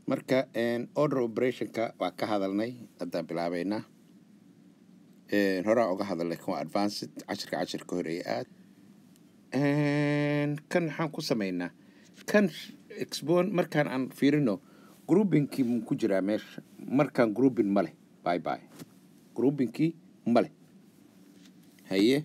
marka order operationka waa ka hadalnay haddaan bilaabeynaa horaa uga hadalnay kan waa advanced cashirka cashirka horeeye aad kan maxaan ku sameynaa kan expon markaan aan fiirino groupingkii mu ku jiraa meesha markaan grouping ma leh by by groupingkii ma leh haye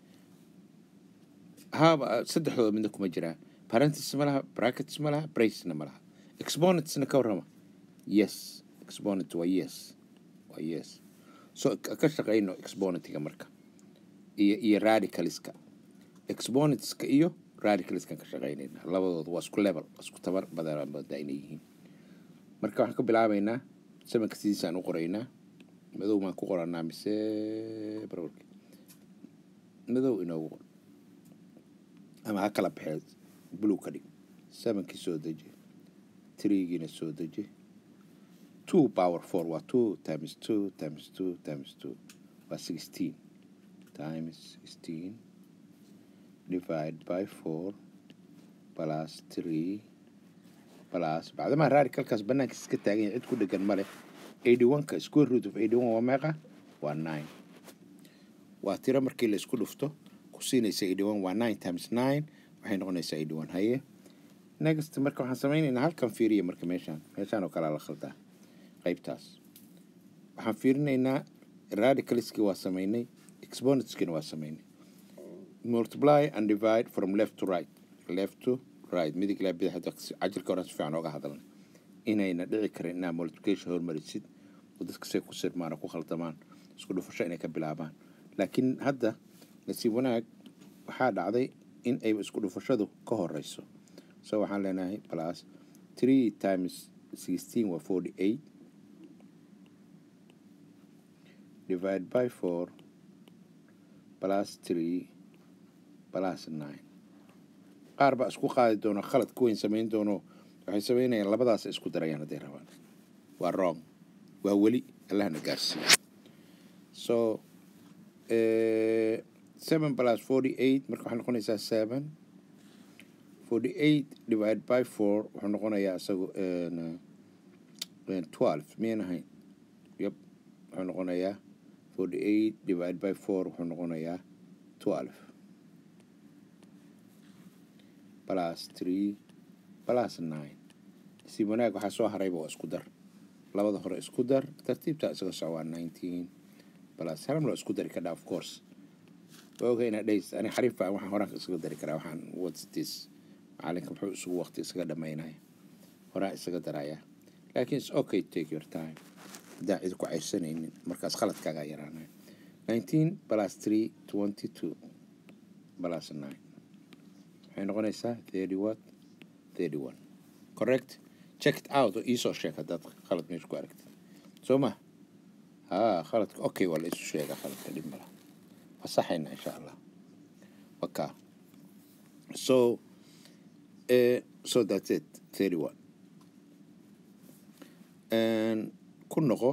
haba saddexdooda midna kuma jiraa parentis ma laha brackets ma laha bracena ma laha exponentsna ka warrama yes exponent waa yes waa yes so ka shaqeyno exponentiga marka iyo iyo radicalska exponentska iyo radicalskan ka shaqeynayna labadooda waa isku level isku tabar badan bada inay yihiin marka waxaan ka bilaabeynaa samanka sidiisaan u qoraynaa madow maan ku qoranaa mise barwarki madow inoogu qor ama ha kala baxee blue ka dhig samankii soo deji threegiina soo deji two power four waa two times two times two times two waa sixteen times sixteen divide by four plus three plus bacdamaa radicalkaas banaankiis iska taagan yahay cid ku dhegan ma leh eighty one-ka square root of eighty one waa meeqa waa nine waa tiro markii la isku dhufto ku siinaysa eighty one waa nine times nine waxay noqonaysaa eighty one haye next marka waxaan sameynaynaa halkan fiiriya marka meeshaan meeshaan oo kalea la khaldaa qaybtaas waxaan fiirinaynaa radicalskii waa sameynay exponentskina waa sameynay multiply and divide from left to right left to right midig ilaa bidix hadda cajirka horan si fiican ooga hadalnay inayna dhici karin inaa multiplication hormarisid oo dadka say ku sirmaan oo ku khaldamaan isku dhufasho inay ka bilaabaan laakiin hadda nasiib wanaag waxaa dhacday in ay isku dhufashadu ka horeyso so waxaan leenahay plus three times sixteen waa forty eight divide by four plus three plus nine qaar baa isku qaadi doono khalad ku weyn samayn doono waxay samaynayaan labadaas isku darayaan hadday rabaan waa wrong waa weli allahna gaarsiiya so seven plus forty eight marka waxay noqonaysaa seven forty eight divide by four wuxuu noqonayaa isagu twelve miyan ahayn yep wuxuu noqonayaa forty eight divide by four wuxuu noqonayaa twelve plus three plus nine si wanaag waxaa soo harayba waa isku dar labada hore isku dar tartiibta isaga soco waa nineteen plus haram loo isku dari kadhaa of course waa oga inaa dhays ani xariifa waxaan horaan isaga dari karaa waxaan what's this macalinka muxuu isugu waqti isaga dhamaynaya horaan isaga daraya laakiin it's okay take your time haddaan cid ku caysanaynin markaas khaladkaagaa yaraanaya nineteen plus three twenty two plus nine waxay noqonaysaa thirty what thirty one correct check it out oo iisoo sheeg haddaad khalad meesha ku aragtid soo ma ha khaladka okay waa la isu sheegaa khaladka dhib mala waa saxayna insha allah waka so uh, so that's it thirty one ku noqo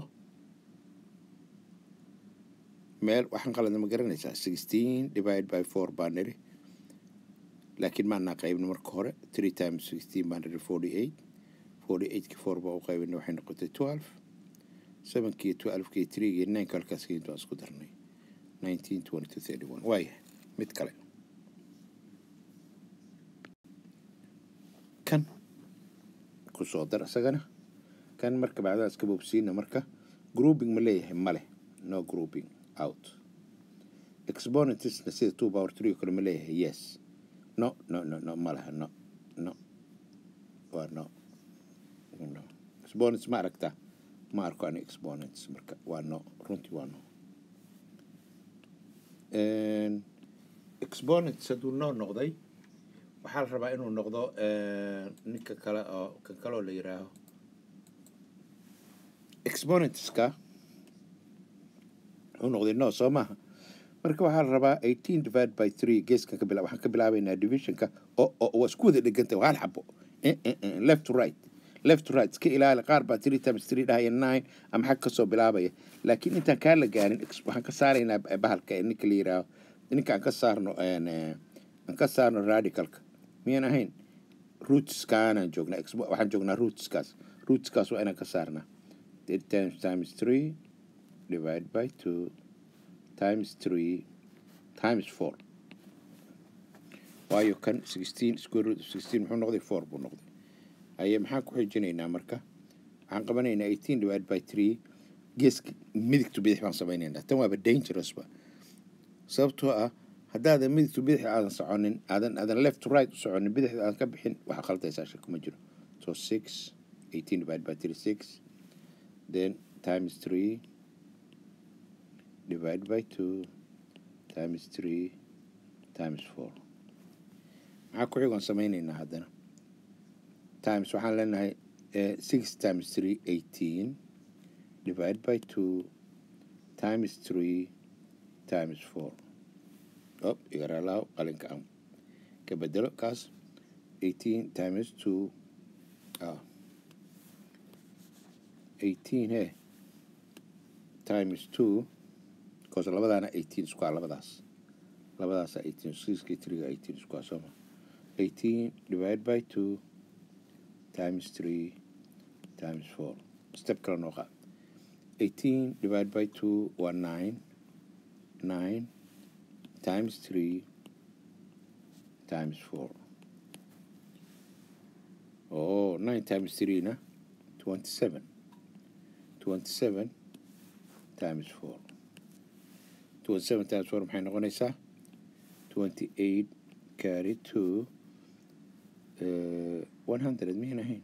meel waxaan qaladna ma garanaysaa sixteen divide by four baa niri laakiin maanaa qaybna marka hore three times sixteen baa niri forty eight forty eightkii four baa u qaybina waxay noqotay twelve sevenkii twelvekii threegii nineka halkaas keynta waan isku darnay nineteen twenty two thirty one waaya mid kale kan kusoo dar isagana kan marka bacdaha iska boobsiina marka grouping ma leeyahay male no grouping out exponentsna sida two power three oo kale ma leeyahay yes no no no no ma laha no no waa no no exponents ma aragtaa ma arko ani exponents marka waa no runtii waa no exponents hadduu no noqday waxaa la rabaa inuu noqdo ninka kale oo kan kaleoo la yiraaho exponentska wuxuu noqday no soo maaha marka waxaa la rabaa eighteen divide by three geeskan ka bila waxaan ka bilaabaynaa divisionka oo oo waa isku wada dheganta waa hal xabo left to right left to right iska ilaali qaar baa three times three dhahaya nine ama xag kasoo bilaabaya laakiin intaan kaa la gaarin waxaan ka saaraynaa bahalka ninka la yiraaho ninka aan ka saarno aan ka saarno radicalka miyaan ahayn rootskaanaan joognaa waxaan joognaa rootskaas rootskaas waa inaan ka saarnaa eight times times three divide by two times three times four waayo kan sixteen square root of sixteen muxuu noqday four buu noqday aye maxaan ku xijinaynaa marka waxaan qabanaynaa eighteen divide by three geeska midigtu bidix baan samaynaynaa tan waaba dangerousba sababtoo ah haddaadan midigtu bidix aadan soconin aadan aadan left to right u soconin bidixda aadan ka bixin waxaa khaldaysaa shaka ma jiro so six eighteen divided by three six then times three divided by two times three times four maxaa ku xigoon samaynaynaa haddana times waxaan leenahay six times three eighteen divided by two times three times four op igaralaaw qalinka aan ka bedelo kaas eighteen times two ah eighteen he times two because labadaana eighteen isku ah labadaas labadaasa eighteen sixkii three eighteen isku ah sooma eighteen divided by two times three times four step kale noo qaad eighteen divided by two waa nine nine times three times four oh nine times three na twenty seven twenty seven times four twenty seven times four maxay noqonaysaa twenty eight carry two one hundred miyan ahayn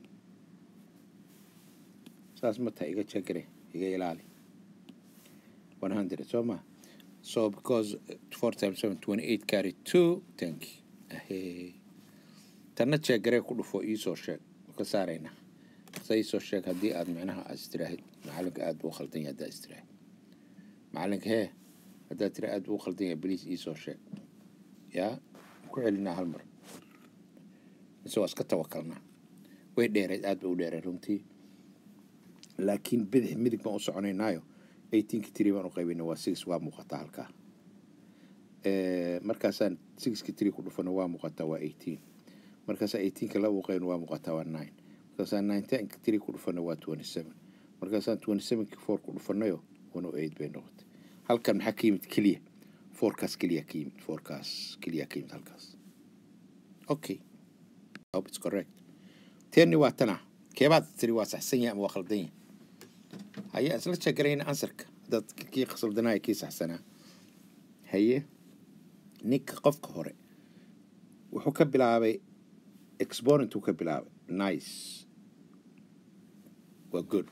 saas ma tahay iga jegre iga ilaali one hundred soo ma so because four times seven twenty eight carry two thank you ahey tanna jeegare ku dhufo iisoo sheeg ka saarayna sa iisoo sheeg haddii aad micnaha aad istiraahid macalinka aad buu khaldan yahay haddaad istiraahid macalinka hee haddaad tira aad buu khaldan yahay beliis iisoo sheeg yaa ku celinaa hal mar mise waa iska tawakalnaa way dheereed aad ba u dheereed runtii laakiin bidix midig baan u soconaynaayo eighteenki tree baan u qaybina waa six waa muuqataa halkaa markaasaan sixki tree ku dhufana waa muuqataa waa eighteen markaasaan eighteenka laba u qaybina waa muuqataa waa nine markaasaan nineteenka tree ku dhufana waa twenty seven markaasaan twenty sevenki four ku dhufanayo one o eight bay noqotay halkan maxaa ka yimid keliya fourkaas keliya ka yimid fourkaas keliya ka yimid halkaas okay hope it's correct teeni waa tana keebaad tiri waa saxsan yahay ama waa khaldan yahay haye isla jegarayna ansarka dad kii khaldanaya kii saxsanaa haye ninka qofka hore wuxuu ka bilaabay exponent uu ka bilaabay nice waa good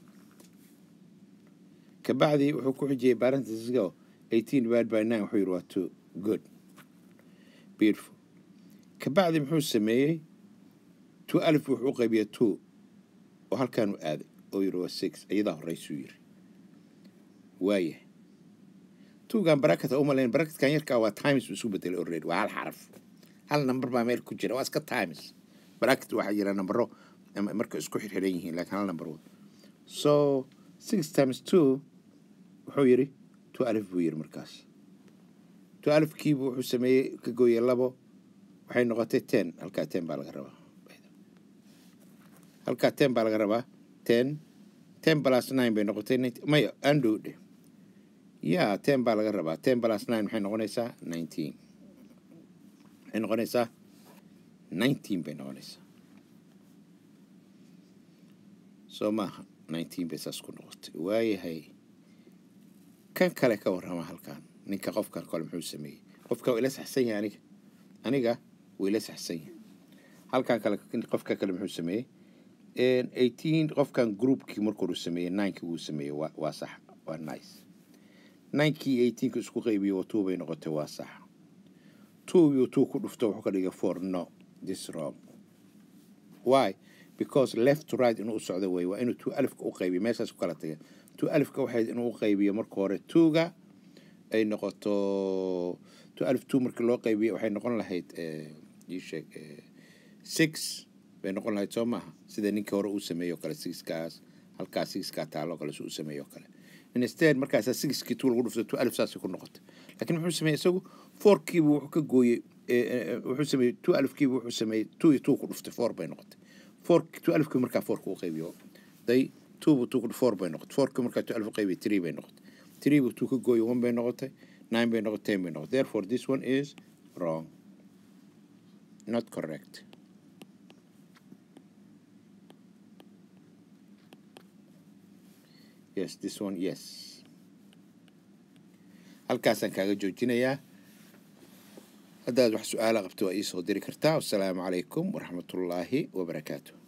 kabacdi wuxuu ku xijiyey parenthesisgo eighteen divided by nine wuxuu yidhi waa two good beautiful kabacdi muxuu sameeyey two alif wuxuu u qaybiyey two oo halkaanu aaday oo yidhi waa six iyadaa horeysuu yidhi waaya tuugan barakata umalayn barakatkan yarkaa waa times uu isu bedelay already waa hal xaraf hal number baa meel ku jira waa iska times bracket waxaa jira nambaro marka isku xirxiran yihiin laakiin hal number so six times two wuxuu yidhi two alif buu yidhi markaas two alifkiibu wuxuu sameeyey ka gooyey labo waxay noqotay ten halkaa ten baa laga rabaa halkaa ten baa laga rabaa ten ten plus nine bay noqotay maya andhow dhe ya ten baa laga rabaa ten plus nine maxay noqonaysaa nineteen maxay noqonaysaa nineteen bay noqonaysaa soo maaha nineteen bay saas ku noqotay waayahay kan kale ka warrama halkan ninka qofkan kale muxuu sameeyey qofka waa ila saxsan yahay aniga aniga waa ila saxsan yahay halkan kale qofka kale muxuu sameeyey eighteen qofkan groupkii markuu sameeyey ninekii wuu sameeyey waa waa sax waa nice ninkii eighteenka isku qaybiyo waa two bay noqotay waa sax two iyo two ku dhufto wuxuu ka dhigay four no this wrong why because left to right inuu u socdo wey waa inuu two alifka u qaybiyo meeshaas ku kala tagay two alifka waxayd inuu u qaybiyo marka hore twoga ay noqoto two alif two markii loo qaybiyo waxay noqon lahayd ii sheeg six bay noqon lahayd soo maaha sida ninkii hore uu sameeyo kale sixkaas halkaas sixkaa taalo kale si uu sameeyo kale instead markaasaa sixkii two lagu dhufto two alif saasay ku noqotay laakiin muxuu sameeyey isagu fourkiibu wuxuu ka gooyey wuxuu sameeyey two alifkiibu wuxuu sameeyey two iyo two ku dhuftay four bay noqotay four two alifkii markaa fourka u qaybiyo day twoba two ku four bay noqotay fourka markaa two alfa qaybi three bay noqotay threeba two ka gooyo one bay noqotay nine bay noqotay ten bay noqotay therefore this one is wrong not correct yes this one yes halkaasaan kaaga joojinayaa haddaad wax su-aala qabto waa iisoo diri kartaa wasalaamu calaykum waraxmatullaahi wabarakaatu